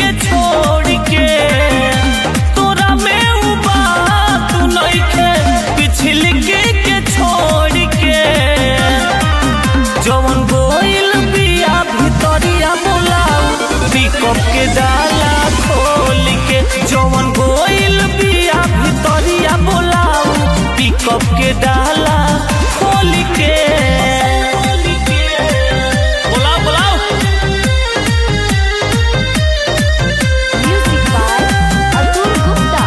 के छोड़ के तोरा में उ बात नइखे पिछल के के छोड़ के जवन गोइल बिया भितरिया बोलाऊ पिकअप के डाला खोल के जवन गोइल बिया भितरिया बोलाऊ पिकअप के डाला खोल के बोलाओ बोलाओ Music by Atul Gupta.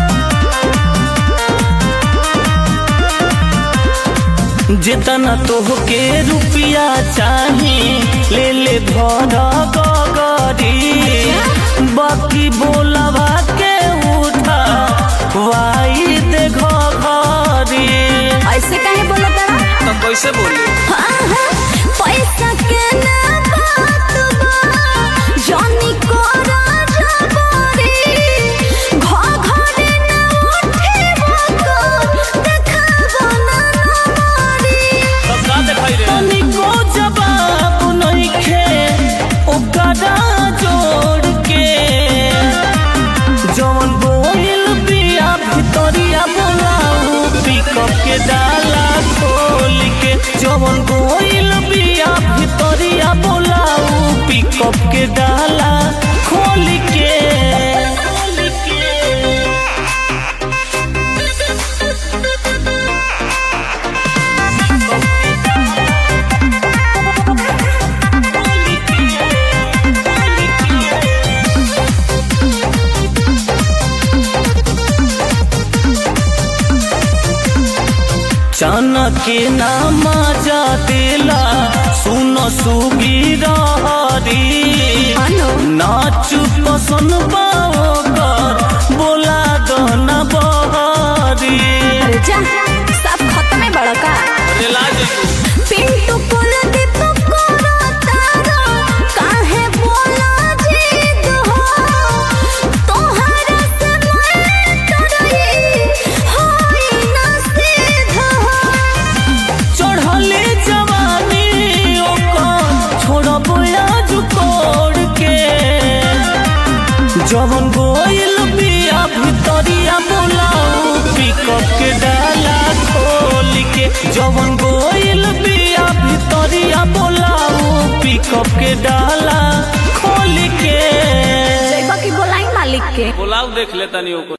जितना तोहके रुपया चाही ले ले भर गगरी बाकी बोलवा के उठा वाई दे घरी ऐसे काहे बोला तारा तो कैसे बोली पैसा के ना बात बा जानी कोरा जबरी घ घरे ना उठे बको देखाबो ना नमरी तब का दिखाई रे तनिको जवाब नइखे ओकरा जोड़ के जवन बोइल बिया भितरिया बोलाऊ पिकअप के डाला खोल के जवन बोइल बिया भितरिया बोलाऊ पिकअप के डाला खोल के चना के नाम जा दिला सुन सुगी रहरी हेलो नाच पसंद पाओ कर बोला दना बहरी अरे जा सब खत्म है बड़ा का पिंटू कुल दीप कोरा तारा काहे बोला जीत हो तोहरा से मैं डरई होई ना सिद्ध हो चढ़ले जवानी ओकर छोड़ब आज कोड़ के जवन गोइल बिया भितरिया बोलाऊ पिकअप के डाला खोल के जवन गोइल बिया भितरिया बोलाऊ पिकअप के डाला खोल के जैबा की बोलाई मालिक के बोलाऊ देख लेता नहीं